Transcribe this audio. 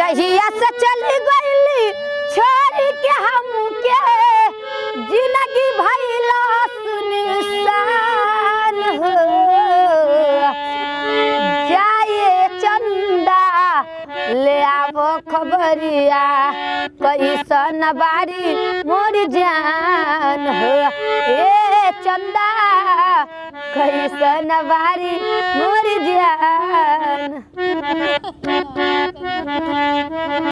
जहिया से चली गईली छोड़ के हमके जिंदगी भइला सुनसान हो जाए चंदा ले आवो खबरिया कैसन बारी मोर जान हो ए चंदा कैसन बारी मोर जान